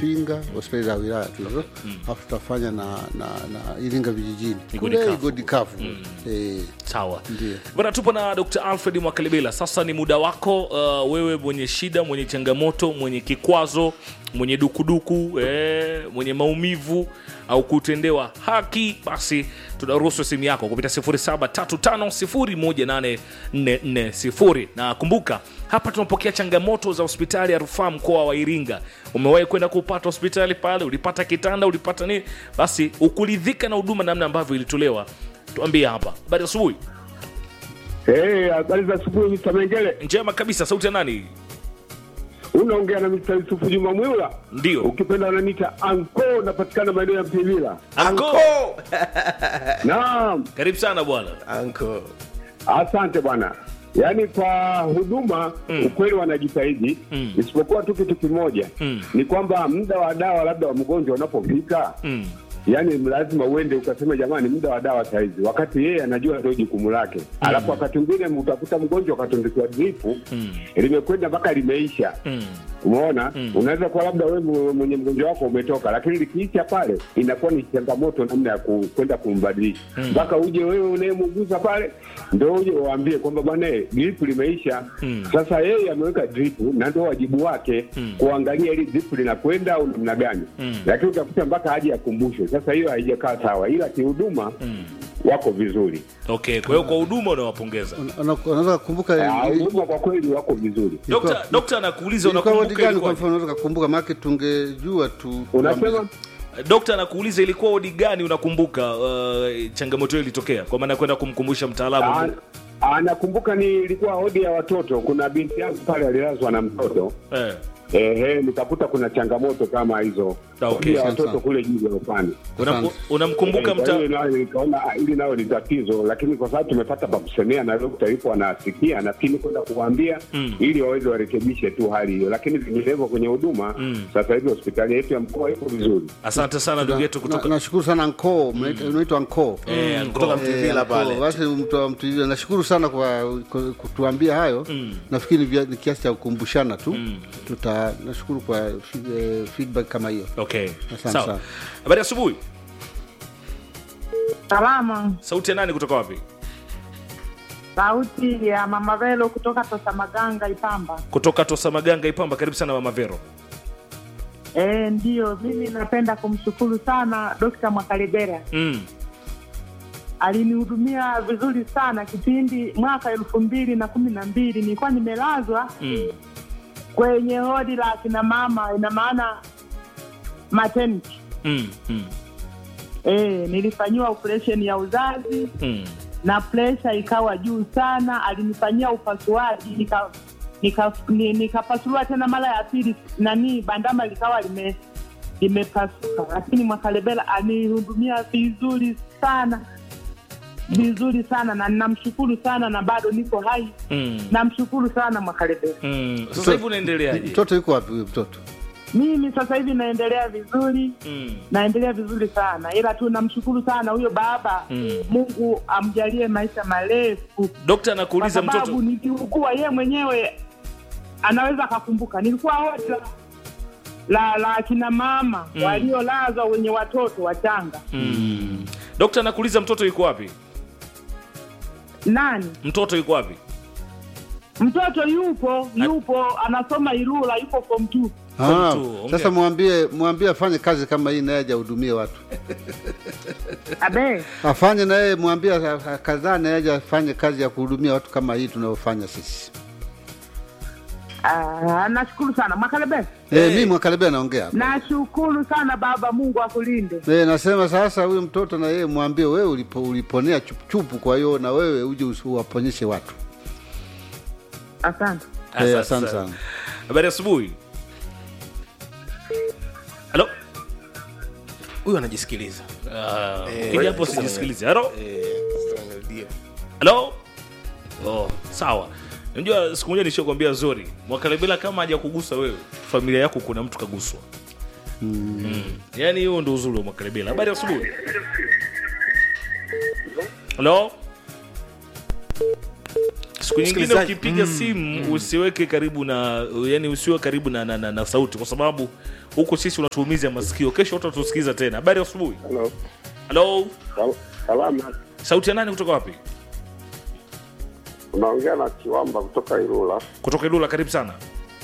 Mafinga, hospitali za wilaya tu hizo, alafu tutafanya na, na, na Iringa vijijini Igodi kule Kavu. Igodi Kavu eh, sawa Ndiyo. bana tupo na dr alfred mwakalibela sasa ni muda wako uh, wewe mwenye shida mwenye changamoto mwenye kikwazo mwenye dukuduku eh, mwenye maumivu au kutendewa haki basi tunaruhusu simu yako kupita 735 na kumbuka hapa tunapokea changamoto za hospitali ya rufaa mkoa wa iringa umewahi kwenda kupata hospitali pale ulipata kitanda ulipata nini basi ukuridhika na huduma namna ambavyo ilitolewa tuambie hapa habari ya asubuhi Eh, habari za asubuhi Mr. Mengele. njema kabisa sauti ya nani Unaongea na Mr. Yusufu Juma Mwila. ndio Ukipenda unaniita Anko, napatikana maeneo ya Mpilila. Anko. Naam, karibu sana bwana Anko. asante bwana. Yaani kwa huduma Mm. ukweli wanajitahidi Mm. isipokuwa tu kitu kimoja Mm. ni kwamba muda wa dawa labda wa mgonjwa unapofika mm. yaani lazima uende ukasema jamani muda wa dawa saizi wakati yeye anajua ndio jukumu lake alafu wakati mwingine utakuta mgonjwa akatundikiwa dripu Mm. limekwenda mpaka limeisha Mm. umeona Mm. unaweza kuwa labda wewe mwe- mwenye mgonjwa wako umetoka lakini likiisha pale inakuwa ni changamoto namna ya ku- kwenda kumbadilisha Mm. mpaka uje wewe unayemuguza pale ndo uje uambie kwamba bwana eh, drip limeisha Mm. sasa yeye ameweka drip na ndo wajibu wake Mm. kuangalia ili drip linakwenda au namna gani Mm. lakini utakuta mpaka aje akumbushwe sasa hiyo haijakaa sawa ila kihuduma Mm. wako vizuri okay kwa hiyo kwa huduma unawapongeza una- una- unaweza kukumbuka Ah, ili- huduma kwa kweli wako vizuri ilikuwa- Dokta- dokta anakuuliza ilikuwa wodi unakumbuka gani kwa ilikuwa mfano unaweza kukumbuka maake tungejua tu unasema dokta anakuuliza ilikuwa odi gani unakumbuka uh, changamoto hiyo ilitokea kwa maana ya kwenda kumkumbusha mtaalamu Ah, ah, nakumbuka ni ilikuwa hodi ya watoto kuna binti yangu pale alilazwa na mtoto eh. ehe nikakuta kuna changamoto kama hizo Ah, okay. hodi ya Asante watoto sana. kule juu gorofani Una- Asante. unamkumbuka Eh, kwa mta hiyo nayo nikaona ah, hili nayo ni tatizo lakini kwa sababu tumepata pa kusemea na dokta yupo anasikia lakini kwenda kuwaambia Mm. ili waweze warekebishe tu hali hiyo lakini vinginevyo kwenye huduma Mm. sasa hivi hospitali yetu ya mkoa iko vizuri asante sana ndugu yetu Na- kutoka nashukuru sana nko unaitwa nko Eh, Kutoka Ngo. Mtuvila pale. basi mtu wa Mtuvila, nashukuru sana kwa kwa kutuambia hayo Mm. nafikiri vya- ni kiasi cha kukumbushana tu Mm. tuta nashukuru kwa fi- eh, feedback kama hiyo okay Asante sawa sana. habari ya asubuhi Salama, sauti ya nani kutoka wapi sauti ya Mama Velo kutoka Tosamaganga Ipamba. kutoka tosa maganga ipamba karibu sana mama vero E, ndiyo mimi napenda kumshukuru sana Dokta Mwakalebera, mm. alinihudumia vizuri sana kipindi mwaka elfu mbili na kumi na mbili nilikuwa nimelazwa Mm. kwenye hodi la akina mama, ina maana maternity. Mm. Mm. E, nilifanyiwa operation ya uzazi Mm. na presha ikawa juu sana, alinifanyia upasuaji nika nika- ni- nikapasuliwa tena mara ya pili, nani bandama likawa lime limepasuka, lakini Mwakalebela alinihudumia vizuri sana vizuri sana, na namshukuru sana, na bado niko hai. Mm. Namshukuru sana Mwakalebela. Mm. sasa hivi unaendeleaje mtoto yuko wapi huyo mtoto Mimi sasa hivi naendelea vizuri, mm. naendelea vizuri sana, ila tu namshukuru sana huyo baba Mm. Mungu amjalie maisha marefu dokta kwa anakuuliza mtoto sababu nikiugua ye mwenyewe anaweza akakumbuka nilikuwa hodi la, la, la akina mama Mm. waliolazwa wenye watoto wachanga mm. dokta anakuuliza mtoto yuko wapi nani mtoto yuko wapi mtoto yupo yupo anasoma Ilula yupo form two Ah, two, ongea. sasa mwambie mwambie afanye kazi kama hii naye ajahudumie watu abe afanye naye mwambie a- a- kadhaa naye aje afanye kazi ya kuhudumia watu kama hii tunayofanya sisi Ah, nashukuru sana Mwakalebe Eh, mi mwakaribia naongea hapa. nashukuru sana baba Mungu akulinde Eh, nasema sasa huyu mtoto na yeye mwambie wewe ulipo, uliponea chupuchupu, kwa hiyo na wewe uje usi- uwaponyeshe watu. asante Eh, asante sana. habari ya asubuhi halo huyu anajisikiliza Ah, Eh, ukija hapo sasa- sijisikilize halo Eh, sasa ndio. halo oh, sawa unajua siku moja nishokwambia zori mwakalebela kama haja kugusa wewe familia yako kuna mtu kaguswa mm. yaani hiyo ndo uzuri wa mwakalebela habari ya asubuhi siku nyingine Msikilizaji, ukipiga simu usiweke karibu na yani usiwe karibu na, na, na, na sauti kwa sababu huko sisi unatuumiza masikio kesho watu watusikiza tena habari ya asubuhi Halo. halo Sal- Salama. sauti ya nani kutoka wapi Unaongea na Chiwamba kutoka Ilula. kutoka ilula karibu sana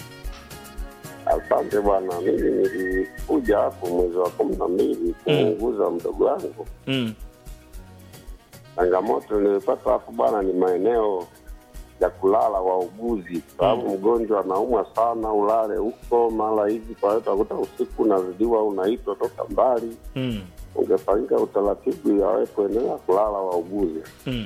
Asante bwana, mimi nilikuja hapo mwezi wa kumi na mbili kumuuguza mdogo wangu. mm. Changamoto nilipata hapo bwana ni maeneo ya kulala wauguzi, sababu mgonjwa anaumwa sana, ulale huko mara hivi, kwa hiyo utakuta usiku unazidiwa, unaitwa toka mbali. Mm. Ungefanyika utaratibu yawepo eneo ya kulala wauguzi. Mm.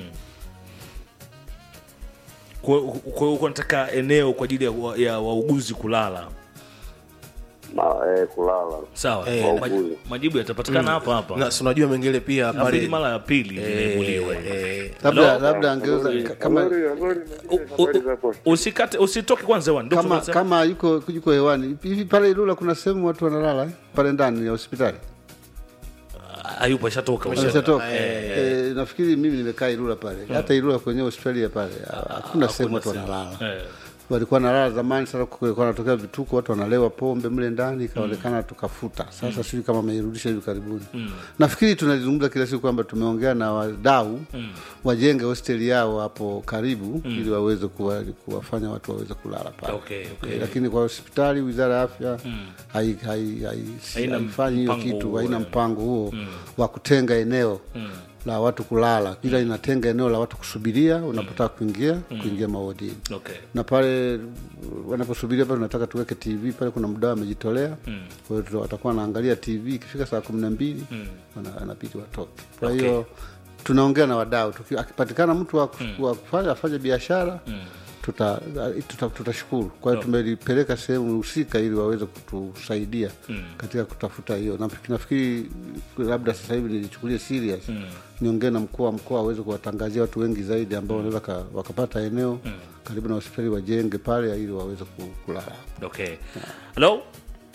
kwa kwa hiyo uko nataka eneo kwa ajili ya, wa- ya wauguzi kulala Ma, eh, kulala sawa Eh, Maj- wauguzi. majibu yatapatikana hapa hapa na si unajua mengine pia Nafikiri pale mara ya pili imeibuliwa eh, hiyo. eh, labda Hello? labda angeweza kama U- u- usikate usitoke kwanza wani kama kama yuko yuko hewani hivi pale Ilula kuna sehemu watu wanalala eh? pale ndani ya hospitali ayupo ashatoka ameshatoka eh, nafikiri mimi nimekaa Ilula pale hata Ilula kwenye hospitali ya pale hakuna sehemu watu wanalala Eh. walikuwa nalala zamani sana kulikuwa natokea vituko watu wanalewa pombe mle ndani ikaonekana tukafuta sasa sijui kama ameirudisha hivi karibuni nafikiri tunalizungumza kila siku kwamba tumeongea na wadau wajenge hosteli yao hapo karibu ili waweze kuwa, kuwafanya watu waweze kulala pale Okay, okay. Eh, lakini kwa hospitali wizara ya afya hai- hai- hai- Haina haifanyi hiyo mpango kitu huo, haina eh. mpango huo wa kutenga eneo la watu kulala ila inatenga eneo la watu kusubiria unapotaka kuingia kuingia maodini okay na pale wanaposubiria pale tunataka tuweke tv pale kuna mdao amejitolea kwa hiyo tuta- watakuwa wanaangalia tv ikifika saa kumi na mbili wana- wanabidi watoke kwa Okay. hiyo tunaongea na wadau Tuki- akipatikana mtu wa ku- wa kufanya afanye biashara tuta- tuta- tutashukuru kwa hiyo tumelipeleka sehemu husika ili waweze kutusaidia katika kutafuta hiyo Na- nafikiri labda sasa hivi nilichukulia serious niongee na mkuu wa mkoa aweze kuwatangazia watu wengi zaidi ambao wanaweza ka- wakapata eneo karibu na hospitali wajenge pale ili waweze ku- kulala okay halo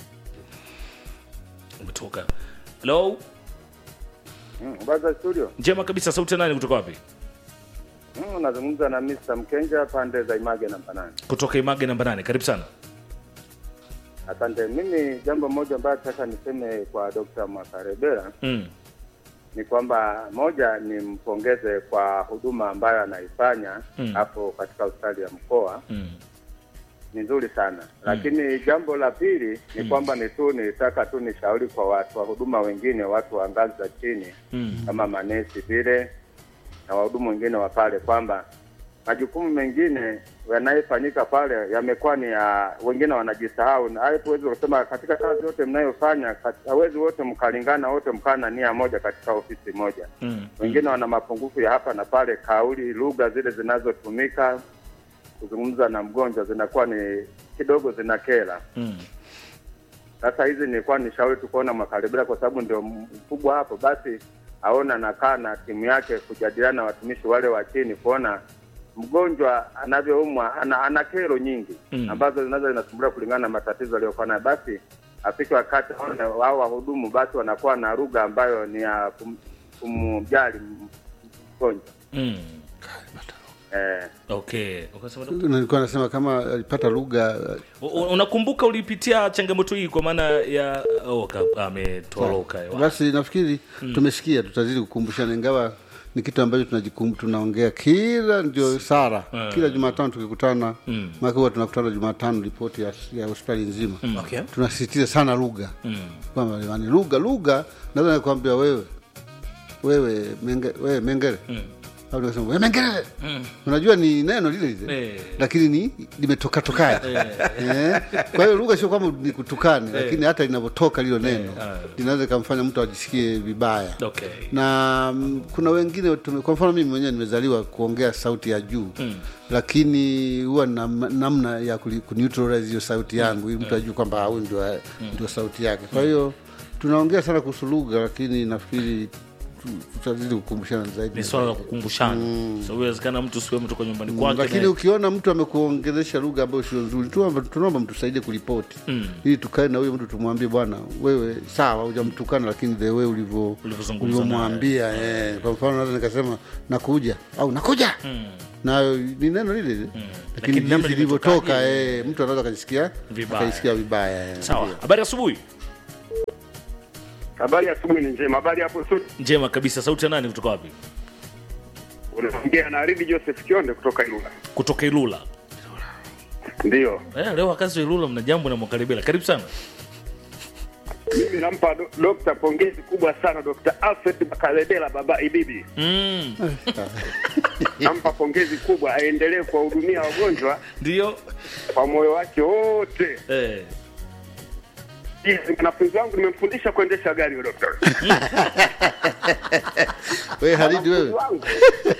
umetoka halo Baza studio. njema kabisa sauti ya nani kutoka wapi Mm, unazungumza na Mr. Mkenja pande za Image namba nane. kutoka image namba nane karibu sana Asante. Mimi jambo moja ambayo nataka niseme kwa Dr. Makarebera mm. ni kwamba moja ni mpongeze kwa huduma ambayo anaifanya Mm. hapo katika hospitali ya mkoa Mm. ni nzuri sana, lakini jambo la pili ni kwamba ni tu nitaka tu nishauri kwa watu wa huduma wengine, watu wa ngazi za chini Mm. kama manesi vile na wahudumu wengine wa pale kwamba majukumu mengine yanayofanyika pale yamekuwa ni ya wengine wanajisahau, na hayo tuwezi kusema katika kazi yote mnayofanya, kat- hawezi wote mkalingana, wote mkaa na nia moja katika ofisi moja. Mm. Wengine wana mapungufu ya hapa na pale, kauli, lugha zile zinazotumika kuzungumza na mgonjwa zinakuwa ni kidogo zinakera. Mm. Sasa hizi nilikuwa ni shauri tu kuona Makaribira kwa sababu ndio mkubwa hapo, basi aona nakaa na timu yake kujadiliana na watumishi wale wa chini, kuona mgonjwa anavyoumwa ana, ana kero nyingi Mm. ambazo zinaweza zinasumbulia kulingana na matatizo aliyokuwa nayo, basi afike wakati aone wao wahudumu basi wanakuwa na lugha ambayo ni ya kum, kumjali mgonjwa Mm. eh, okay ukasema nilikuwa nasema kama alipata lugha U- u- unakumbuka ulipitia changamoto hii kwa maana ya oh, ka- ametoroka hewa. basi nafikiri tumesikia tutazidi kukumbushana ingawa ni kitu ambacho tunajikum tunaongea kila ndio sara kila jumatano tukikutana mm. maake huwa tunakutana jumatano ripoti ya, ya hospitali nzima okay. tunasisitiza sana lugha kwamba jamani lugha lugha naweza nikwambia wewe wewe menge, wewe mengere au nikasema wewe mengere unajua ni neno lile lile Eh. lakini ni limetoka tokaje eh. kwa hiyo lugha sio kwamba ni kutukane lakini hata linavyotoka lilo neno linaweza ikamfanya mtu ajisikie vibaya okay na mm, kuna wengine tume, kwa mfano mimi mwenyewe nimezaliwa kuongea sauti ya juu mm. lakini huwa na namna ya kuli- kuneutralize hiyo sauti yangu ili mtu ajue kwamba huyu ndio, ndio sauti yake kwa hiyo tunaongea sana kuhusu lugha lakini nafikiri tu- tutazidi kukumbushana zaidi ni swala la kukumbushana mm. so inawezekana mtu siwe mtoka nyumbani kwake lakini na- ukiona mtu amekuongelesha lugha ambayo sio nzuri tunaomba tunaomba mtusaidie kuripoti mm. ili tukae na huyo mtu tumwambie bwana wewe sawa hujamtukana lakini the way ulivyo Ulivyozungumza ulivyomwambia eh. kwa mfano naweza nikasema nakuja au nakuja mm. nayo ni neno lile lile Lakini lakini namna jinsi ilivyotoka limetokaje, eh, mtu anaweza akajisikia Vibaya. akajisikia vibaya eh, sawa ndio. habari ya asubuhi Habari ya asubuhi ni njema. Habari hapo studio. njema kabisa sauti ya nani kutoka wapi Unaongea na Ridi Joseph Kionde kutoka Ilula. kutoka ilula Ndio. eh, leo wakazi wa ilula mna jambo na mwakaribila karibu sana Mimi nampa do, dokta pongezi kubwa sana Dr. Alfred Makaledela baba Ibibi. mm. Nampa pongezi kubwa aendelee kuwahudumia wagonjwa ndio kwa moyo wake wote. eh. Yes, Mwanafunzi wangu nimemfundisha kuendesha gari huyo dokta. wewe Halidi wewe Mwanafunzi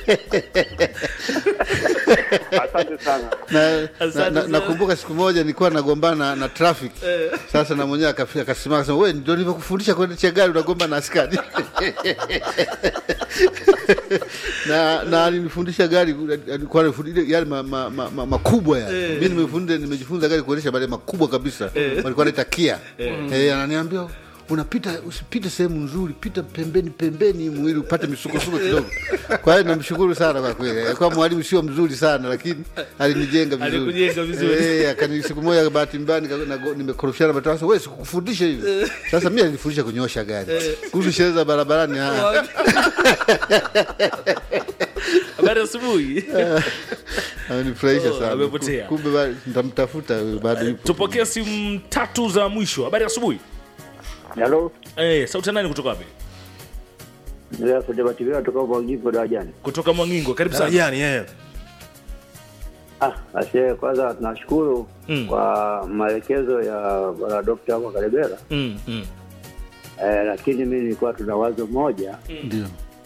wangu. Asante sana. na, Asante na, na, sana. nakumbuka siku moja nilikuwa nagombana na traffic sasa na mwenyewe akafika akasimama akasema wewe ndio nilivyokufundisha kuendesha gari unagomba na askari na na alinifundisha gari alikuwa anifundisha yale ma, ma, ma, ma, makubwa yale mimi nimefunza nimejifunza gari kuendesha yale makubwa kabisa walikuwa wanaita Kia eh ananiambia unapita usipite sehemu nzuri pita pembeni pembeni mwili upate misukosuko kidogo kwa hiyo namshukuru sana kwa kweli alikuwa mwalimu sio mzuri sana lakini alinijenga vizuri Alikujenga vizuri. eh akani siku moja bahati mbaya nika- nago- nimekorofishana matawasa wewe sikukufundisha hivi sasa mimi alinifundisha kunyosha gari kuhusu sherehe za barabarani ah, habari ya asubuhi amenifurahisha Oh, sana amepotea. kumbe ba- nitamtafuta huyo, bado yupo tupokee simu tatu za mwisho habari ya asubuhi Halo, eh, sauti ya nani kutoka wapi ndio kudebativia kutoka Ubangiko darajani. kutoka mwangingo karibu sana Darajani, eh. Ah, ashe kwanza tunashukuru Mm. kwa maelekezo ya bwana Dr. Amo Kalebera. mm, mm. Eh, lakini mimi nilikuwa tuna wazo moja ndio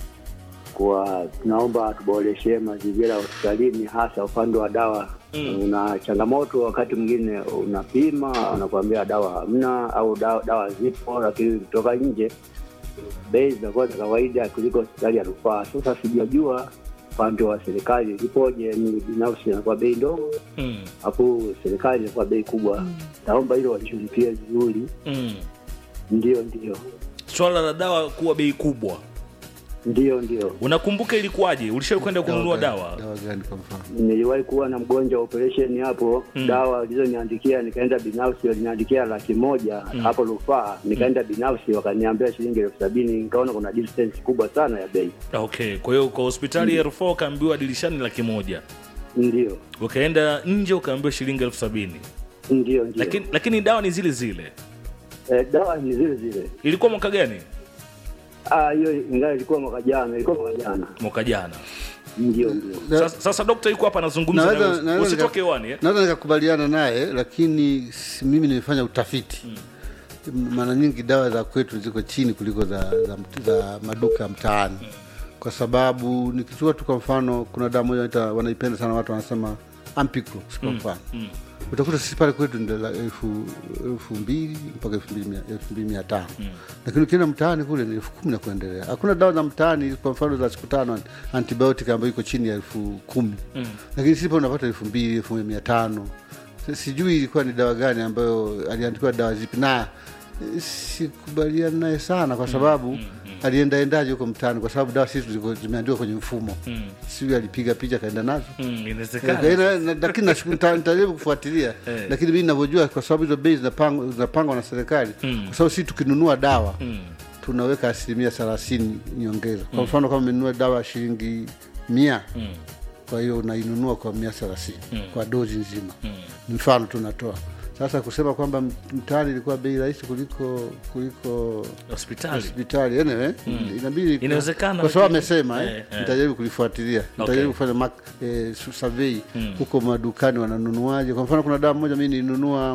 kwa tunaomba tuboreshe mazingira ya hospitalini hasa upande wa dawa. Mm. Una changamoto wakati mwingine unapima wanakuambia dawa hamna au dawa, dawa zipo lakini kutoka nje bei zinakuwa za kawaida kuliko hospitali ya rufaa. Sasa sijajua upande wa serikali ipoje, ni binafsi inakuwa bei ndogo Mm, hapo serikali inakuwa bei kubwa. Naomba hilo walishughulikie vizuri. mm. Ndio, ndio, swala la dawa kuwa bei kubwa ndio, ndio. unakumbuka ilikuwaje ulishawahi kwenda kununua gani- dawa dawa gani kwa mfano Niliwahi kuwa na mgonjwa wa operation hapo Mm. dawa walizoniandikia nikaenda binafsi, waliniandikia laki moja hapo rufaa, nikaenda binafsi wakaniambia shilingi elfu sabini nikaona kuna distance kubwa sana ya bei. okay kwa hiyo kwa hospitali ya rufaa ukaambiwa dirishani laki moja Ndio, ukaenda nje ukaambiwa shilingi elfu sabini ndio, ndio. lakini, lakini dawa ni zile zile eh, dawa ni zile zile. ilikuwa mwaka gani Ah, hiyo ingawa ilikuwa mwaka jana, ilikuwa mwaka jana. mwaka jana Ndio, ndio. Na- sasa, sasa dokta yuko hapa anazungumza Naweza- nawe. naweza usitoke nika- hewani eh? naweza nikakubaliana naye lakini si- mimi nimefanya utafiti mara nyingi dawa za kwetu ziko chini kuliko za, za, mt- za maduka ya mtaani kwa sababu nikichukua tu kwa mfano kuna dawa moja wanaita- wanaipenda sana watu wanasema ampiclo kwa mfano utakuta sisi pale kwetu ndio la elfu elfu mbili mpaka elfu mbili mia- elfu mbili mia tano lakini ukienda mtaani kule ni elfu kumi na kuendelea hakuna dawa za mtaani kwa mfano za siku tano antibiotic ambayo iko chini ya elfu kumi lakini sisi pale unapata elfu mbili elfu moja mia tano Si- sijui ilikuwa ni dawa gani ambayo aliandikiwa dawa zipi na eh, sikubaliana naye sana kwa sababu aliendaendaje huko mtaani kwa sababu dawa sisi ziko- zimeandikwa kwenye mfumo sijui alipiga picha kaenda nazo Mm, Eh, inawezekana kwa hiyo na- na- lakini nashuku- nita- nitajaribu kufuatilia Eh. lakini mimi ninavyojua kwa sababu hizo bei zinapangwa zinapangwa na serikali Mm. kwa sababu sisi tukinunua dawa Mm, tunaweka asilimia thelathini nyongeza kwa mfano kama umenunua dawa ya shilingi mia mm, kwa hiyo unainunua kwa mia thelathini Mm. kwa dozi nzima mm. ni mfano tunatoa sasa kusema kwamba m- mtaani ilikuwa bei rahisi kuliko kuliko hospitali hospitali anyway, inabidi Inawezekana, kwa sababu lakini- amesema eh, eh, eh. nitajaribu kulifuatilia nitajaribu kufanya mark, eh, su- survey huko madukani wananunuaje kwa mfano kuna dawa moja mi nilinunua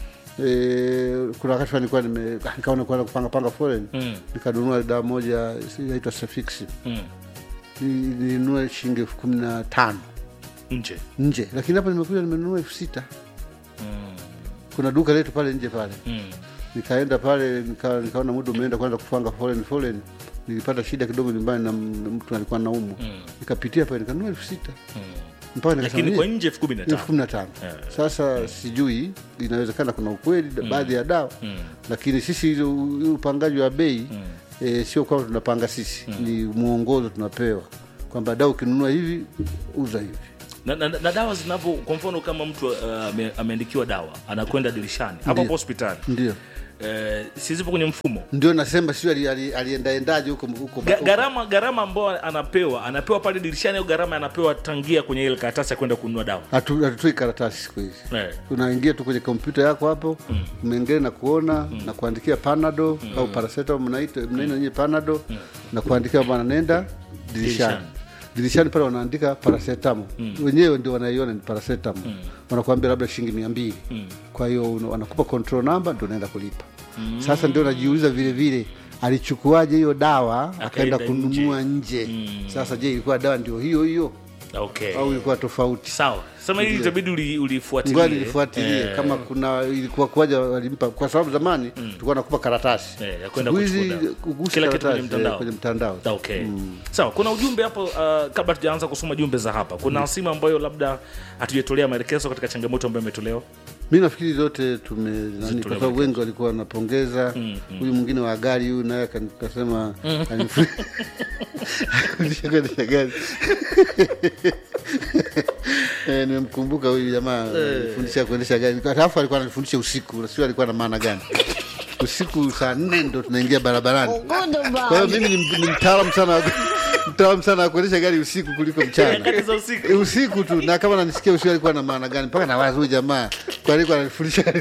eh, kuna wakati fulani nilikuwa nime nikaona kuanza kupanga panga foreign Mm, nikanunua dawa moja si- inaitwa Safix mm. Ni- nilinunua shilingi elfu kumi na tano nje nje lakini hapa nimekuja nimenunua elfu sita Mm, kuna duka letu pale nje pale mm. nikaenda pale nika, nikaona muda umeenda kwanza kupanga foreign foreign nilipata shida kidogo nyumbani na m- mtu alikuwa naumwa Mm. nikapitia pale nikanunua elfu sita Mm. mpaka nikasema, lakini kwa "Eh, nje elfu kumi na elfu tano kumi na tano Eh. sasa sijui inawezekana kuna ukweli baadhi ya dawa Mm. lakini sisi ile u- ile upangaji wa bei eh, sio kwamba tunapanga sisi ni mwongozo tunapewa kwamba dawa ukinunua hivi uza hivi na, na, na dawa zinavyo kwa mfano kama mtu uh, ame- ameandikiwa dawa anakwenda dirishani hapo Ndio. hapo hospitali ndio eh, si zipo kwenye mfumo ndio nasema sio ali- ali- aliendaendaje huko huko Ga- gharama gharama ambayo anapewa anapewa pale dirishani au gharama anapewa tangia kwenye ile karatasi ya kwenda kununua dawa Hatu- hatutoi karatasi siku hizi eh. unaingia tu kwenye kompyuta yako hapo umeingia na kuona na kuandikia panado au paracetamol mnaita mnaita nyinyi panado na kuandikia bwana nenda dirishani Dirishani. dirishani pale wanaandika paracetamol wenyewe ndio wanaiona ni paracetamol wanakuambia labda shilingi mia mbili kwa hiyo una- wanakupa control number ndio unaenda kulipa sasa ndio najiuliza vile vile alichukuaje hiyo dawa akaenda Akaenda kununua nje, sasa je ilikuwa dawa ndio hiyo hiyo okay au ilikuwa tofauti sawa sema hili itabidi uli- ulifuatilie ngoja nilifuatilie Eh, kama kuna ilikuwa kuwaja walimpa kwa sababu zamani tulikuwa nakupa karatasi Eh, ya kwenda Siku hizi kuchukua dawa. kugusa Kila kitu kwenye karatasi, mtandao. eh, kwenye mtandao okay sawa kuna ujumbe hapo uh, kabla tujaanza kusoma jumbe za hapa kuna simu ambayo labda hatujatolea maelekezo katika changamoto ambayo imetolewa mi nafikiri zote tume nani, kwa sababu maelekezo. wengi walikuwa wanapongeza huyu mwingine wa gari huyu naye akani- akasema anifu- Akafundisha kuendesha gari Eh, nimemkumbuka huyu jamaa alifundisha kuendesha gari alafu alikuwa ananifundisha usiku sio alikuwa na maana gani usiku saa nne ndo tunaingia barabarani kwa hiyo mimi ni, ni mtaalamu sana wa- mtaalamu sana wa kuendesha gari usiku kuliko mchana Nyakati za usiku. Eh, usiku tu na kama nanisikia usiku alikuwa na maana gani mpaka nawaza huyu jamaa kwa alikuwa ananifundisha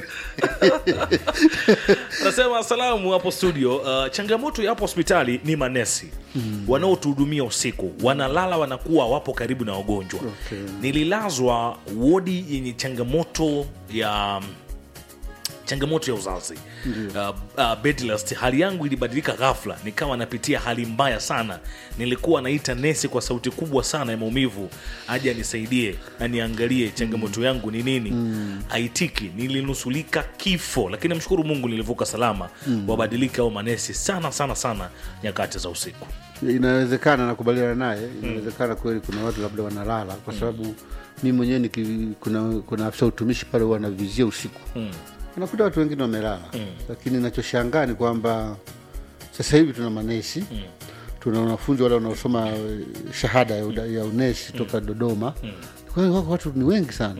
anasema salamu hapo studio uh, changamoto ya hapo hospitali ni manesi wanaotuhudumia usiku wanalala wanakuwa wapo karibu na wagonjwa Okay. nililazwa wodi yenye changamoto ya changamoto ya uzazi uh, uh, bed rest. hali yangu ilibadilika ghafla nikawa napitia hali mbaya sana nilikuwa naita nesi kwa sauti kubwa sana ya maumivu aje anisaidie aniangalie changamoto yangu ni nini haitiki nilinusulika kifo lakini namshukuru mungu nilivuka salama wabadilika au manesi sana sana sana nyakati za usiku inawezekana nakubaliana naye inawezekana kweli kuna watu labda wanalala kwa sababu mi mwenyewe niki- kuna, kuna afisa utumishi pale huwa anavizia usiku anakuta watu wengine wamelala lakini nachoshangaa ni kwamba sasa hivi tuna manesi tuna wanafunzi wale wanaosoma eh, shahada ya, uda- ya unesi toka dodoma kwa hiyo wako watu ni wengi sana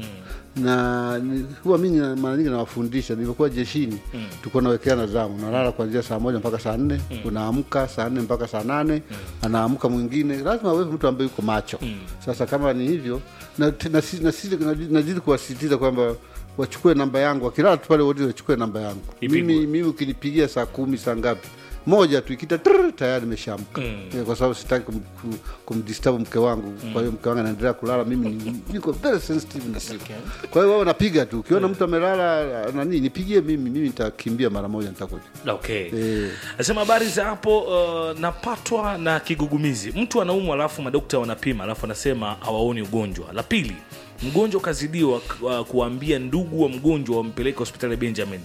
na ni- huwa mingi na- mara nyingi nawafundisha nilivyokuwa jeshini tulikuwa nawekeana zamu unalala kuanzia saa moja mpaka saa nne unaamka saa nne mpaka saa nane anaamka mwingine lazima awepo mtu ambaye yuko macho sasa kama ni hivyo na- na- si- na- si- nazidi nazidi kuwasisitiza kwamba wachukue namba yangu wakilala tu pale wodi wachukue namba yangu Ipigwe. mimi, mimi ukinipigia saa kumi saa ngapi moja tu ikita trrr, tayari imeshaamka Eh, kwa sababu sitaki kum, kum, kumdisturb mke wangu kwa hiyo mke wangu anaendelea kulala mimi ni- niko very sensitive na simu kwa hiyo wao napiga tu ukiona mtu amelala nani nipigie mimi mimi nitakimbia mara moja nitakuja okay Eh. nasema habari za hapo uh, napatwa na kigugumizi mtu anaumwa alafu madokta wanapima alafu anasema hawaoni ugonjwa la pili mgonjwa kazidiwa uh, kuwaambia ndugu wa mgonjwa wampeleke hospitali ya benjamin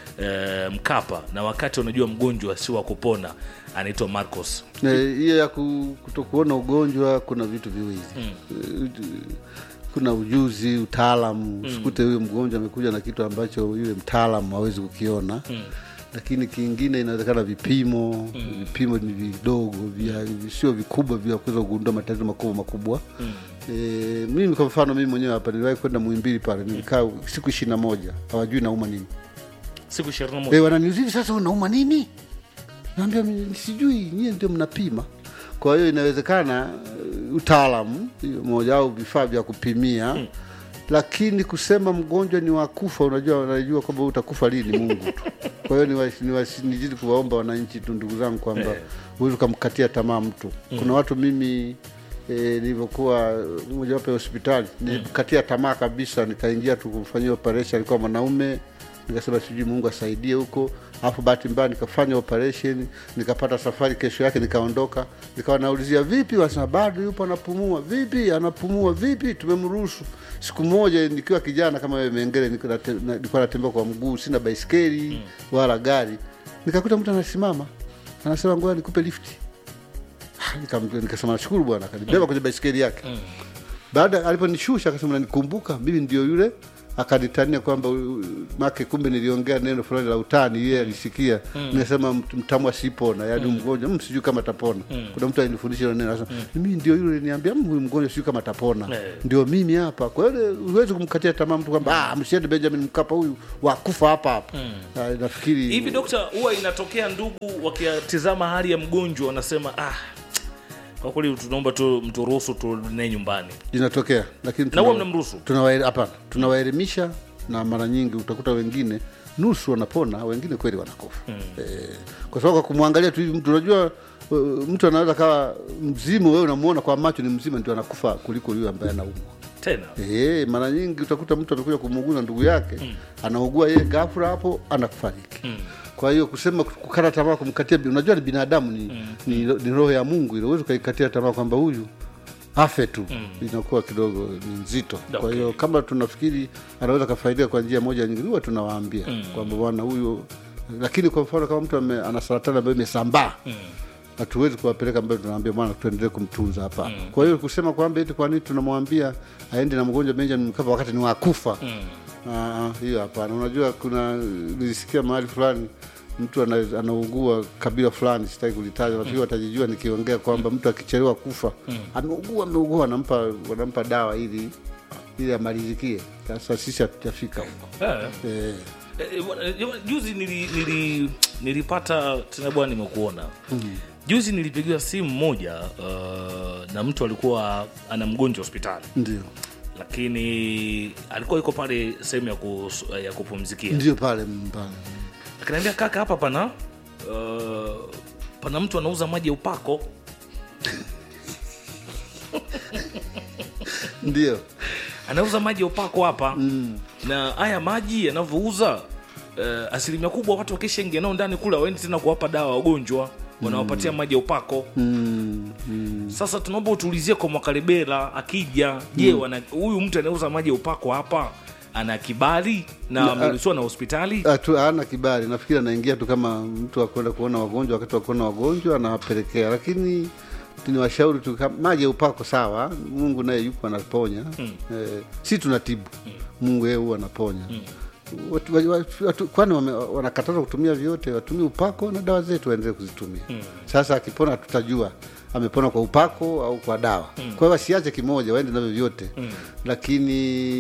uh, mkapa na wakati wanajua mgonjwa si wa kupona anaitwa marcos Eh, hiyo ya ku- kutokuona ugonjwa kuna vitu viwili Eh, kuna ujuzi utaalamu usikute huyo mgonjwa amekuja na kitu ambacho yule mtaalamu hawezi kukiona lakini kingine inawezekana vipimo vipimo ni vidogo vya sio vikubwa vya kuweza kugundua matatizo makubwa makubwa e, mimi kwa mfano mimi mwenyewe hapa niliwahi kwenda muhimbili pale nilikaa siku ishiri na moja hawajui nauma nini siku ishirini na e, moja wananiuzivi sasa unauma nini naambia "Mi- sijui nyie ndio mnapima kwa hiyo inawezekana uh, utaalamu hiyo moja au vifaa vya kupimia lakini kusema mgonjwa ni wakufa unajua unajua kwamba utakufa lini mungu tu kwa hiyo niwa- niwa- nizidi kuwaomba wananchi tu ndugu zangu kwamba huwezi ukamkatia tamaa mtu kuna watu mimi E, nilivyokuwa mojawapo ya hospitali nilikatia tamaa kabisa nikaingia tu kumfanyia operation alikuwa mwanaume nikasema sijui mungu asaidie huko alafu bahati mbaya nikafanya operation nikapata safari kesho yake nikaondoka nikawa naulizia vipi wanasema bado yupo anapumua vipi anapumua vipi tumemruhusu siku moja nikiwa kijana kama wewe mengele niko nate- na- nilikuwa natembea kwa mguu sina baiskeli wala gari nikakuta mtu anasimama anasema ngoja nikupe lifti Ah, nikam- nikasema nashukuru bwana akanibeba kwenye baiskeli yake baada aliponishusha akasema nanikumbuka mimi ndio yule akanitania kwamba u- make kumbe niliongea neno fulani la utani yeye alisikia nimesema mt- mtamwa sipona yaani mgonjwa mm, sijui kama tapona kuna mtu alinifundisha hilo neno anasema mimi ndio yule niambia huyu mgonjwa sijui kama tapona Eh. ndio mimi hapa kwa hiyo huwezi kumkatia tamaa mtu kwamba ah, msiende benjamin mkapa huyu wakufa hapa hapa Ah, nafikiri hivi dokta huwa inatokea ndugu wakitizama hali ya mgonjwa wanasema ah kwa kweli tunaomba tu mturuhusu tunaye nyumbani inatokea lakini Na huwa tuna- mnamruhusu? tunawae- hapana tunawaelimisha na mara nyingi utakuta wengine nusu wanapona wengine kweli wanakufa mm. e, kwa sababu kwa kumwangalia tu hivi mtu unajua uh, mtu anaweza kawa mzima wewe unamuona kwa macho ni mzima ndio anakufa kuliko yule ambaye anaumwa tena e, mara nyingi utakuta mtu amekuja kumuuguza ndugu yake mm. anaugua yeye ghafla hapo anakufariki mm. kwa hiyo kusema kukata tamaa kumkatia unajua ni binadamu ni, mm. ni, ni roho ya mungu ile uwezi ukaikatia tamaa kwamba huyu afe tu mm. inakuwa kidogo ni nzito kwa Okay. hiyo kama tunafikiri anaweza kafaidika kwa njia moja nyingine huwa tunawaambia mm. kwamba bwana huyu lakini kwa mfano kama mtu ame, ana saratani ambayo imesambaa mm hatuwezi kuwapeleka mbele tunaambia bwana tuendelee kumtunza hapa mm. kwa hiyo kusema kwamba eti kwa nini tunamwambia aende na mgonjwa benjamin mkapa wakati ni wakufa mm. hiyo hapana unajua kuna nilisikia mahali fulani mtu ana- anaugua kabila fulani sitaki kulitaja nafikiri watajijua nikiongea kwamba mtu akichelewa kufa ameugua ameugua wanampa wanampa dawa ili ili amalizikie sasa sisi hatujafika huko eh. eh. Eh, bwana, eh, bwana, juzi nili, nili, nilipata tena bwana nimekuona juzi nilipigiwa simu moja uh, na mtu alikuwa ana mgonjwa hospitali ndio lakini alikuwa yuko pale sehemu ya, kus, ya kupumzikia ndio pale pale akaniambia kaka hapa pana uh, pana mtu anauza maji ya upako ndio anauza maji ya upako hapa mm. na haya maji yanavyouza uh, asilimia kubwa watu wakishaingia nao ndani kule waendi tena kuwapa dawa wagonjwa wanawapatia maji ya upako mm, mm. sasa tunaomba utuulizie kwa mwakalebela akija je wana- huyu mtu anauza maji ya upako hapa ana kibali na ameruhusiwa na hospitali Atu- hana kibali nafikiri anaingia tu kama mtu akwenda kuona wagonjwa wakati wa kuona wagonjwa anawapelekea lakini tunawashauri tu kama- maji ya upako sawa mungu naye yupo anaponya mm. eh, si tunatibu mm. mungu yeye huwa anaponya mm. Watu- wa- wa- watu- kwani wame- wanakataza kutumia vyote watumie upako na dawa zetu waendelee kuzitumia mm. sasa akipona tutajua amepona kwa upako au kwa dawa mm. kwa hiyo wasiache kimoja waende navyo vyote mm. lakini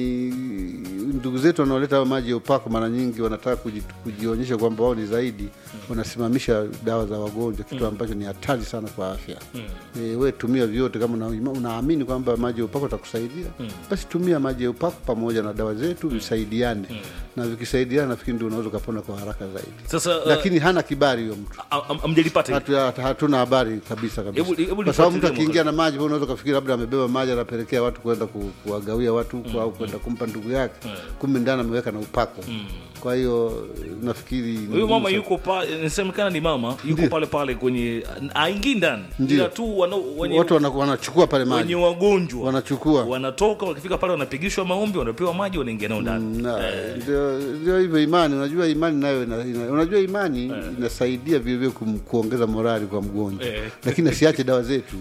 ndugu zetu wanaoleta hayo maji ya upako mara nyingi wanataka kuji, kujionyesha kwamba wao ni zaidi mm. wanasimamisha dawa za wagonjwa kitu ambacho ni hatari sana kwa afya mm. e, we tumia vyote kama una, unaamini kwamba maji ya upako atakusaidia mm. basi tumia maji ya upako pamoja na dawa zetu visaidiane mm. na vikisaidiana nafikiri ndio unaweza ukapona kwa haraka zaidi sasa uh, lakini hana kibali huyo mtu am- am- amjalipata hili? Hatu- hatuna habari kabisa kabisa Hebu- hebu kwa sababu mtu lifuatilie akiingia na maji wewe unaweza ukafikiri labda amebeba maji anapelekea watu kwenda ku, kuwagawia watu huko au kwenda kumpa ndugu yake kumbe ndani ameweka na upako kwa hiyo nafikiri ni huyu mama ngumu yuko pale inasemekana ni mama yuko pale pale kwenye aingii ndani Ndio. ila tu wana, sana. wenye, watu wana- wanachukua pale wenye maji wagonjwa wanachukua wanatoka wakifika pale wanapigishwa maombi wanapewa maji wanaingia nao ndani Na, ndio ndio hivyo imani unajua imani nayo ina, ina, unajua imani inasaidia vilevile kum, kuongeza morali kwa mgonjwa Eh. lakini asiache dawa zetu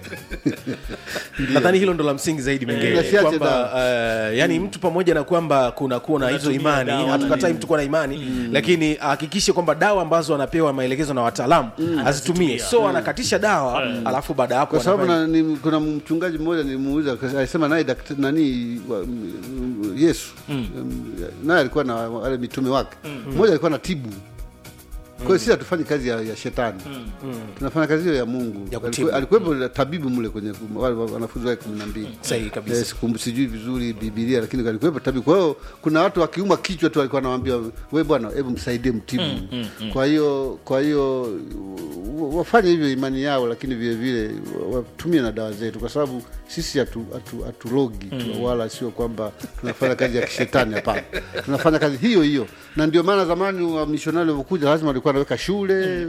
nadhani hilo ndo la msingi zaidi mengine Nasiache kwamba uh, yani mtu pamoja na kwamba kuna kuwa na hizo Anatumia imani dawa na hatukatai nini. mtu kuwa na imani lakini ahakikishe kwamba dawa ambazo anapewa maelekezo na wataalamu azitumie so anakatisha dawa alafu baada ya hapo kwa sababu anafanya- na, ni, kuna mchungaji mmoja nilimuuliza akasema- alisema naye daktari nani wa, m- m- Yesu mm. naye alikuwa na wale mitume wake mmoja alikuwa na tibu kwa hiyo sisi hatufanyi kazi ya, ya shetani tunafanya kazi hiyo ya mungu Ya kutibu. Aliku- alikuwepo tabibu mle kwenye wale wanafunzi wake kumi na mbili Sahihi kabisa. Eh, sikumbu- sijui vizuri bibilia lakini alikuwepo tabibu kwa hiyo kuna watu wakiuma kichwa tu alikuwa anawambia we bwana hebu msaidie mtibu kwa hiyo kwa hiyo wa- wafanye hivyo imani yao lakini vile vile wa- watumie na dawa zetu kwa sababu sisi hatu- hatu- hatulogi tu, wala sio kwamba tunafanya kazi ya kishetani hapana tunafanya kazi hiyo hiyo na ndio maana zamani wamishonari walivyokuja lazima walikuwa wanaweka shule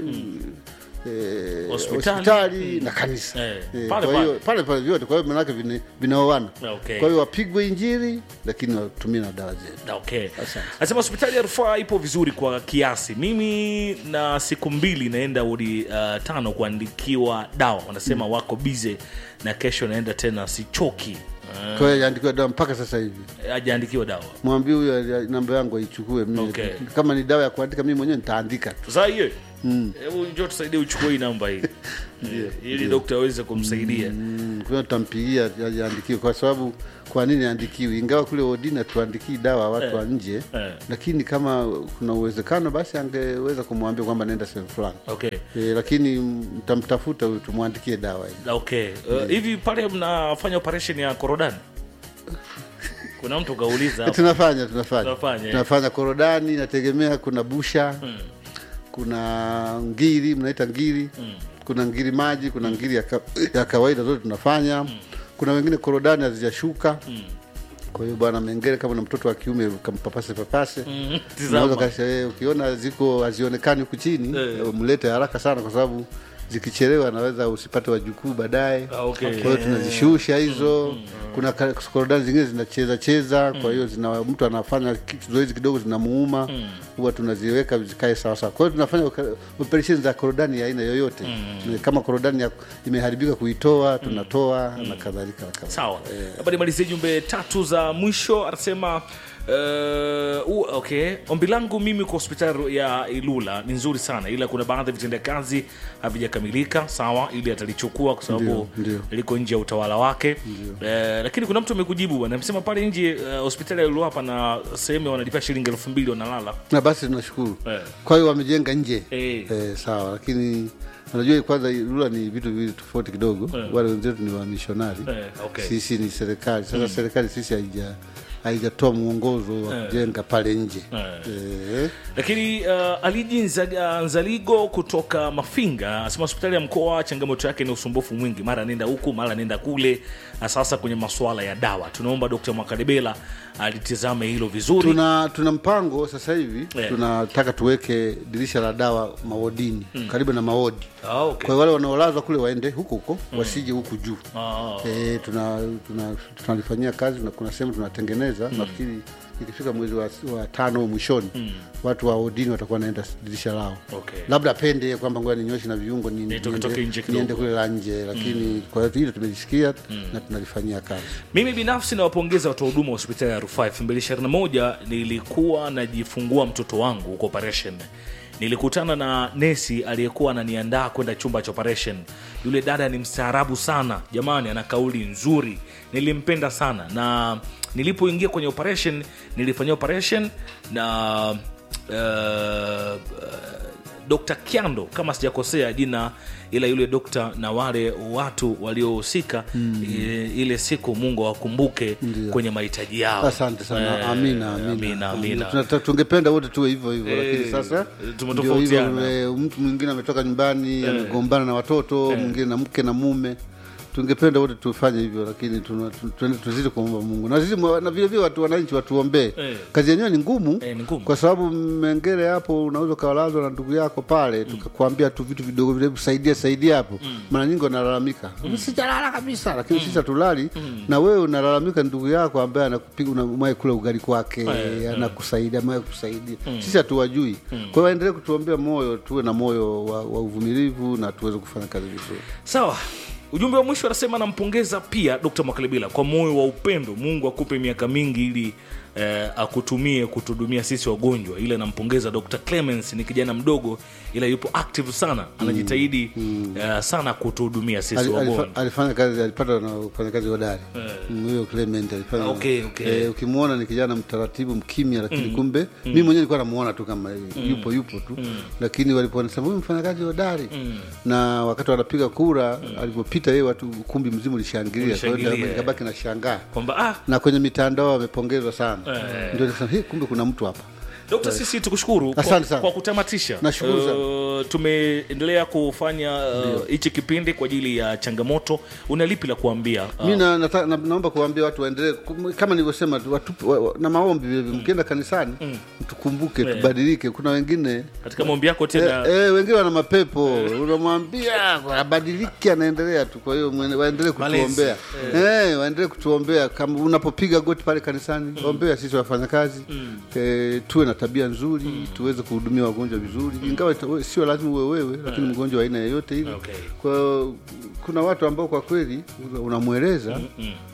eh, Hospitali. hospitali na kanisa Eh, Eh, pale kwa hiyo pale pale vyote kwa hiyo manake vine- vinaoana Okay. kwa hiyo wapigwe injiri lakini watumie na dawa zetu okay anasema hospitali ya rufaa ipo vizuri kwa kiasi mimi na siku mbili naenda wodi uh, tano kuandikiwa dawa wanasema wako bize na kesho naenda tena sichoki kwa hiyo hajaandikiwa dawa mpaka sasa hivi hajaandikiwa dawa mwambie huyo ali- namba yangu aichukue mimi Okay. kama ni dawa ya kuandika mimi mwenyewe nitaandika tu sasa hiyo hebu njoo tusaidie uchukue hii namba hii Eh, ili dokta aweze kumsaidia Mm, kwa hiyo tutampigia ajiandikiwe kwa sababu kwa nini aandikiwi ingawa kule odina tuandikii dawa watu wa nje eh. lakini kama kuna uwezekano basi angeweza kumwambia kwamba naenda sehemu fulani okay e, lakini mtamtafuta huyu tumwandikie dawa hii okay uh, hivi pale mnafanya operation ya korodani kuna mtu kauliza hapo. tunafanya tunafanya Tunafanya, eh. tunafanya korodani inategemea kuna busha kuna ngiri mnaita ngiri kuna ngiri maji kuna ngiri ya, ka, ya kawaida zote tunafanya kuna wengine korodani hazijashuka kwa hiyo bwana mengere kama na mtoto wa kiume kampapase papase Mm, Unaweza tizama kasha- eh, ukiona ziko hazionekani huku chini Eh. mlete haraka sana kwa sababu zikichelewa naweza usipate wajukuu baadaye Ah, okay. kwa hiyo tunazishusha hizo kuna ka- korodani zingine zinacheza cheza kwa hiyo zina mtu anafanya ki- zoezi kidogo zinamuuma huwa tunaziweka zikae sawasawa kwa hiyo tunafanya oka- operesheni za korodani ya aina yoyote kama korodani ya- imeharibika kuitoa tunatoa na kadhalika na kadhalika. sawa labda nimalizie jumbe tatu za mwisho anasema Uh, uh, okay ombi langu mimi kwa hospitali ya ilula ni nzuri sana ila kuna baadhi ya vitendea kazi havijakamilika sawa ili atalichukua kwa sababu Ndio, ndio. liko nje ya utawala wake uh, lakini kuna mtu amekujibu bwana amesema pale nje uh, hospitali ya ilula hapa na sehemu wanalipia shilingi elfu mbili wanalala na basi tunashukuru Eh. kwa hiyo wamejenga nje Eh. eh, sawa lakini unajua kwanza lula ni vitu viwili tofauti kidogo Eh. wale wenzetu ni wamishonari Eh, okay. sisi ni serikali sasa serikali sisi haija haijatoa mwongozo wa kujenga pale nje eh. lakini uh, aliji Nzaga- nzaligo kutoka mafinga asema hospitali ya mkoa changamoto yake ni usumbufu mwingi mara nenda huku mara nenda kule na sasa kwenye masuala ya dawa tunaomba dkt mwakalebela alitizame hilo vizuri tuna tuna mpango sasa hivi Eh. tunataka tuweke dirisha la dawa mawodini karibu na mawodi ah, okay. kwa hiyo wale wanaolazwa kule waende huko huko wasije huku juu ah, Eh, tuna tuna- tunalifanyia kazi na kuna sehemu tunatengeneza nafikiri ikifika mwezi wa, wa tano au mwishoni watu wa odini watakuwa naenda dirisha lao Okay. labda apende kwamba ngoja ninyoshi na viungo ni- Nitoke- toke nje niende, kidogo. niende kule la nje lakini kwa hiyo hilo tumelisikia na tunalifanyia kazi mimi binafsi nawapongeza watu wa huduma wa hospitali ya rufaa 221 nilikuwa najifungua mtoto wangu huko operation nilikutana na nesi aliyekuwa ananiandaa kwenda chumba cha operation yule dada ni mstaarabu sana jamani ana kauli nzuri nilimpenda sana na nilipoingia kwenye operation nilifanyia operation na uh, Dr. Kyando kama sijakosea jina, ila yule dokta na wale watu waliohusika ile, ile siku Mungu awakumbuke kwenye mahitaji yao. asante sana Eh, amina amina, amina, amina. Tunata- tungependa wote tuwe hivyo hivyo Eh, lakini sasa tumetofautiana. ndio hivyo, eh, mtu mwingine ametoka nyumbani amegombana na watoto mwingine na mke na mume tungependa wote tufanye hivyo lakini tuna- tu- tuende tuzidi kuomba mungu na sisi mwa- na vile vile watu wananchi watuombee Eh. kazi yenyewe ni ngumu Eh, ni ngumu. kwa sababu mengere hapo unaweza ukawalazwa na ndugu yako pale tukakwambia tu vitu vidogo vile saidia saidia hapo mara nyingi wanalalamika sijalala kabisa lakini sisi hatulali na wewe unalalamika ndugu yako ambaye anakupiga unamwahi kula ugali kwake Eh, anakusaidia amaye kusaidia sisi hatuwajui kwa hiyo waendelee kutuombea moyo tuwe na moyo wa, wa uvumilivu na tuweze kufanya kazi vizuri Sawa. Ujumbe wa mwisho anasema nampongeza pia Dr. Mwakalebila kwa moyo wa upendo. Mungu akupe miaka mingi ili eh, akutumie kutuhudumia sisi wagonjwa. Ila nampongeza Dr. Clemens, ni kijana mdogo ila yupo active sana, anajitahidi eh, sana kutuhudumia sisi Ali- wagonjwa. alifa- alifanya kazi alipata na ufanya kazi hodari Mm, huyo Clement alifanya Okay, okay. eh, ukimwona ni kijana mtaratibu mkimya lakini kumbe mimi mwenyewe nilikuwa namuona tu kama yupo yupo tu lakini waliponisema huyu mfanyakazi hodari na wakati wanapiga kura alipopita yeye watu ukumbi mzima ulishangilia kwa hiyo Ulishangilia. nikabaki na shangaa Kwamba ah, na kwenye mitandao wamepongezwa sana Eh. ndio nikasema "Hey, kumbe kuna mtu hapa Dokta, sisi tukushukuru kwa, Asante sana. kwa kutamatisha. Nashukuru sana. Uh, tumeendelea kufanya uh, hichi kipindi kwa ajili ya changamoto. Una lipi la kuambia? Uh, mi na, nata- na, naomba kuwaambia watu waendelee kum- kama nilivyosema tu, watu- wa- wa- na maombi vile vile mkienda kanisani tukumbuke tubadilike kuna wengine katika maombi yako Eh, tena eh, wengine wana mapepo unamwambia abadiliki anaendelea tu kwa hiyo mwene- waendelee kutuombea eh, waendelee kutuombea kama unapopiga goti pale kanisani ombea sisi wafanyakazi eh, tuwe na tabia nzuri tuweze kuhudumia wagonjwa vizuri ingawa ita- sio lazima uwe wewe lakini mgonjwa wa aina yoyote ile Okay. kwa hiyo kuna watu ambao kwa kweli unamweleza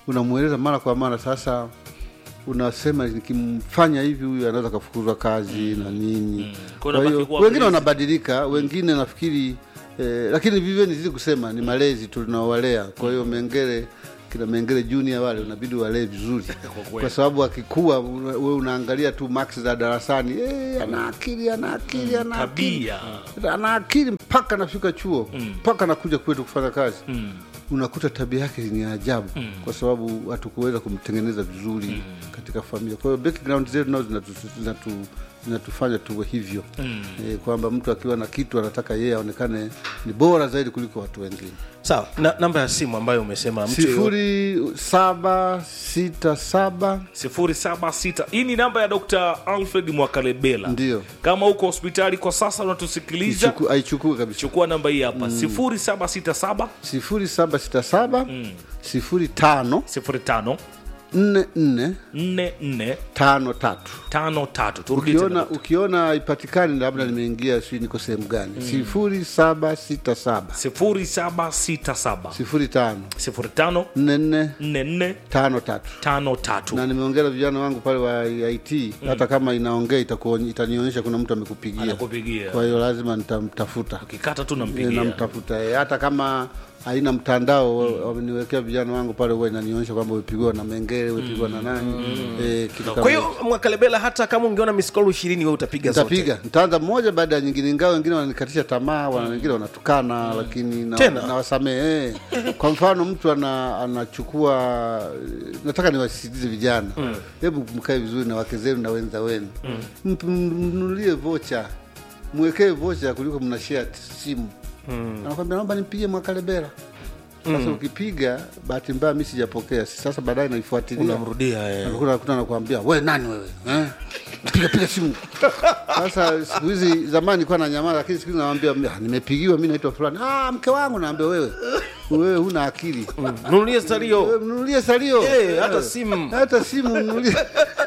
unamweleza mara kwa mara sasa unasema nikimfanya hivi huyu anaweza kafukuzwa kazi na nini Kwa kwa unabaki hiyo kuwa wengine mlezi. wanabadilika wengine nafikiri eh, lakini vivyo nizidi kusema ni malezi tunaowalea kwa hiyo mengele kina mengele junior wale unabidi walee vizuri kwa sababu akikua una- wewe unaangalia tu max za darasani eh, ana akili ana akili ana akili tabia ana akili mpaka anafika chuo mpaka anakuja kwetu kufanya kazi Mm. unakuta tabia yake ni ajabu kwa sababu hatukuweza kumtengeneza vizuri katika familia kwa hiyo background zetu nazo zinatu, zinatu, zinatufanya tuwe hivyo e, kwamba mtu akiwa na kitu anataka yeye aonekane ni bora zaidi kuliko watu wengine sawa na, namba ya simu ambayo umesema mtu yeyote- sifuri saba sita saba 076 hii ni namba ya dr alfred mwakalebela Ndio. kama uko hospitali kwa sasa unatusikiliza Ichuku- aichukue kabisa chukua namba hii hapa 0767 sifuri saba sita saba sifuri tano 05 nne nne 44 tano tatu 53 turudi tena ukiona ukiona ipatikani labda nimeingia sijui niko sehemu gani sifuri saba sita saba 0767 sifuri tano 05 nne nne 44 tano tatu 53 na nimeongea na vijana wangu pale wa IT hata kama inaongea itakuony- itanionyesha kuna mtu amekupigia anakupigia kwa hiyo lazima nitamtafuta ukikata tu Eh, nampigia namtafuta eh, hata kama haina mtandao wameniwekea vijana wangu pale huwa inanionyesha kwamba umepigwa na mengele umepigwa na nani eh, kitu kama kwa hiyo mwakalebela hata kama ungeona miskolu ishirini we utapiga zote nitapiga nitaanza mmoja baada ya nyingine ingawa wengine wananikatisha tamaa wana wengine wanatukana lakini na- Tena? nawasamehe eh. kwa mfano mtu ana, anachukua nataka niwasisitize vijana hebu mkae vizuri na wake zenu na wenza wenu mm. mnunulie vocha mwekee vocha kuliko mna share simu anakwambia naomba nimpige mwakalebera sasa ukipiga bahati mbaya mi sijapokea sasa baadaye naifuatilia unamrudia eh. Anakuta anakuta anakuambia we nani wewe eh? piga piga simu sasa siku hizi zamani nilikuwa na nyamaza lakini siku hizi nawambia "Ah, nimepigiwa mi naitwa fulani ah, mke wangu naambia wewe wewe huna akili nunulie Wewe stario mnunulie salio Eh, hata simu. hata simu mnunulie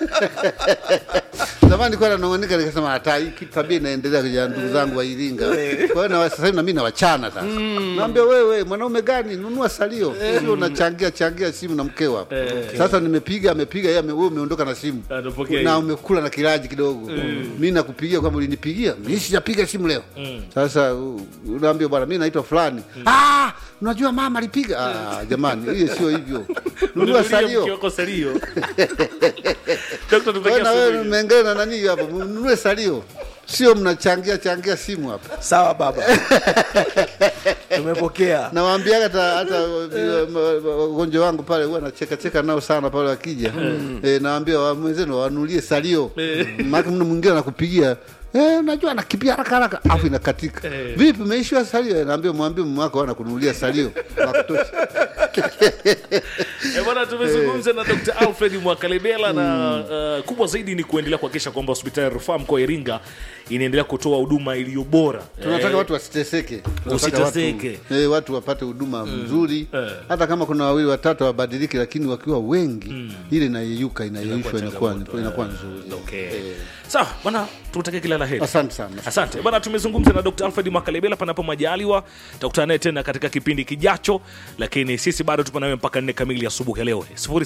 zamani nilikuwa nanong'anika nikasema hata hii kitu tabia inaendelea kwenye ndugu zangu wa Iringa kwa hiyo na sasa hivi na mimi nawachana sasa naambia wewe mwanaume gani nunua salio sio unachangia changia simu na mkeo hapo sasa nimepiga amepiga yeye ame- wewe umeondoka na simu Anapokea na hiyo. umekula na kilaji kidogo mi nakupigia kwamba ulinipigia mi sijapiga simu leo sasa u- unaambia bwana mi naitwa fulani ah, unajua mama alipiga ah, jamani hiyo sio hivyo nunua salio Ukiwako salio Dr. tutakia Wewe na siku wewe hiyo. mengine na nani hapo mnunue salio sio mnachangia changia simu hapa sawa baba tumepokea nawaambiaga hata hata uh, wagonjwa wangu pale huwa nacheka cheka nao sana pale wakija eh, nawaambia wa- mwenzenu wanulie salio maana mtu mwingine anakupigia Eh, unajua anakimbia haraka haraka afu inakatika vipi umeishiwa salio Eh, naambia mwambie mume wako anakununulia salio wa kutosha Eh, bwana tumezungumza na Dr. Alfred Mwakalebela na uh, kubwa zaidi ni kuendelea kuhakikisha kwamba hospitali ya rufaa mkoa wa Iringa inaendelea kutoa huduma iliyo bora. tunataka Eh, watu wasiteseke Tunataka Usiteseke. watu, eh, watu wapate huduma nzuri Eh. hata kama kuna wawili watatu wabadilike lakini wakiwa wengi ile inayeyuka inayeyushwa inakuwa inakuwa nzuri Okay. Sawa, bwana tutakie kila la heri. asante sana Asante bwana, tumezungumza na Dr. Alfred Makalebela. Panapo majaliwa tutakutana naye tena katika kipindi kijacho, lakini sisi bado tupo nawe mpaka nne kamili asubuhi ya leo.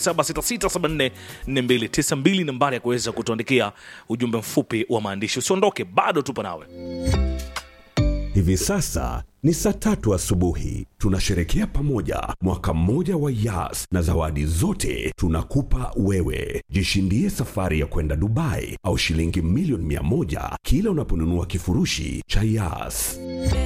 0766744292 nambari ya kuweza kutuandikia ujumbe mfupi wa maandishi. Usiondoke, bado tupo nawe. Hivi sasa ni saa tatu asubuhi. Tunasherekea pamoja mwaka mmoja wa Yas na zawadi zote tunakupa wewe. Jishindie safari ya kwenda Dubai au shilingi milioni mia moja kila unaponunua kifurushi cha Yas.